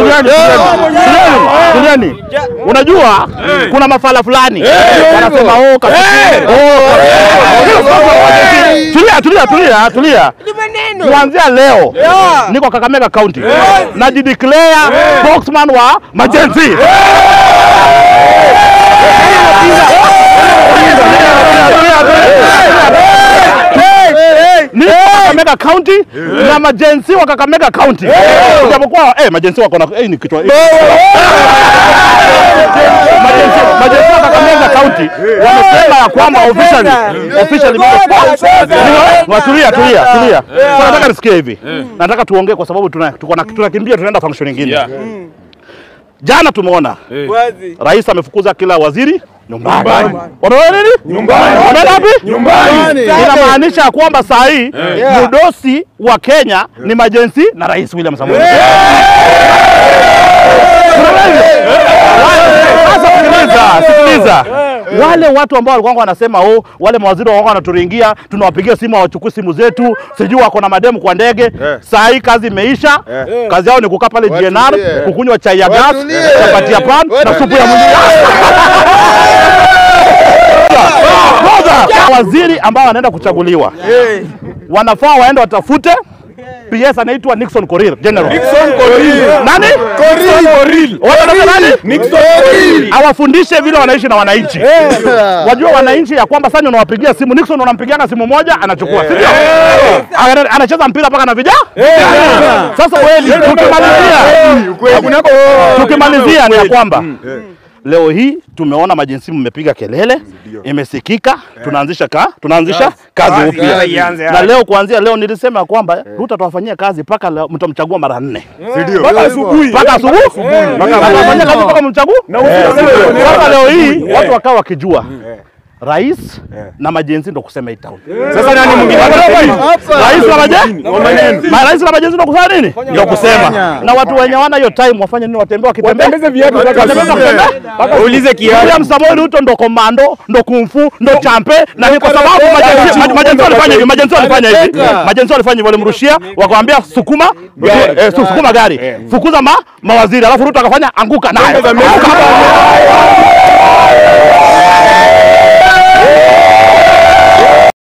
tulieni, tulieni, tulieni. Unajua kuna mafala fulani wanasema oh, kabisa. Oh, tulia, tulia, tulia, tulia. Kuanzia leo niko Kakamega County najideclare spokesman wa majenzi. Niko Kakamega County na majensi wa Kakamega County. Japokuwa eh, majensi wako na eh, ni kitu eh. Majensi majensi wa Kakamega County wamesema ya kwamba officially officially Watulia, tulia, tulia. Sasa nataka nisikie hivi. Nataka tuongee kwa sababu tuna tuko na tunakimbia tunaenda function nyingine. Jana tumeona Wazi. rais amefukuza kila waziri nyumbani. Wanaona nini? Nyumbani. Wanaenda wapi? Nyumbani. Inamaanisha ya kwamba saa hii mudosi wa Kenya ni majensi na rais William Samoei. Unaona hivyo? Sasa sikiliza, sikiliza. Wale watu ambao walikuwa wanasema oh, wale mawaziri walikuwa wanaturingia, tunawapigia simu hawachukui simu zetu, sijui wako na mademu kwa ndege. Saa hii kazi imeisha, kazi yao ni kukaa pale GNR, Watulie. kukunywa chai ya gas, Watulie. chapati ya pan na supu ya mwili. Kwanza, waziri ambao wanaenda kuchaguliwa wanafaa waende watafute PS anaitwa Nixon Korir General. Nixon Korir. Nani? Korir. Wanataka nani? Nixon Korir. Awafundishe vile wanaishi na wananchi. Wajua wananchi ya kwamba sasa unawapigia simu Nixon unampigianga simu moja anachukua. Si ndio? Ana- Anacheza mpira mpaka na vijana. Sasa kweli tukimalizia tukimalizia ni ya kwamba leo hii tumeona majinsi mmepiga kelele, imesikika, tunaanzisha ka, tunaanzisha kazi upya. Na leo kuanzia leo nilisema ya kwamba Ruto atawafanyia kazi mpaka leo mtamchagua mara nne mpaka asubuhi, mpaka asubuhi, atafanyia kazi mpaka mchagua. Sasa leo hii watu wakawa wakijua rais na majenzi ndo kusema hii town. Sasa nani mwingine? Rais na majenzi, Ma- rais na majenzi ndo kusema nini? Ndio kusema. Na watu wenye wana hiyo time wafanye nini? Watembee wakitembea, Watembee wakitembea? Ulize kiatu. William Samoei Ruto ndo komando, ndo kumfu, ndo champe na ni kwa sababu majenzi- ma- majenzi walifanya hivi, majenzi walifanya hivi. Majenzi walifanya hivi, walimrushia wakamwambia sukuma eh, su- sukuma gari, fukuza ma, mawaziri, alafu Ruto akafanya anguka nayo. Anguka.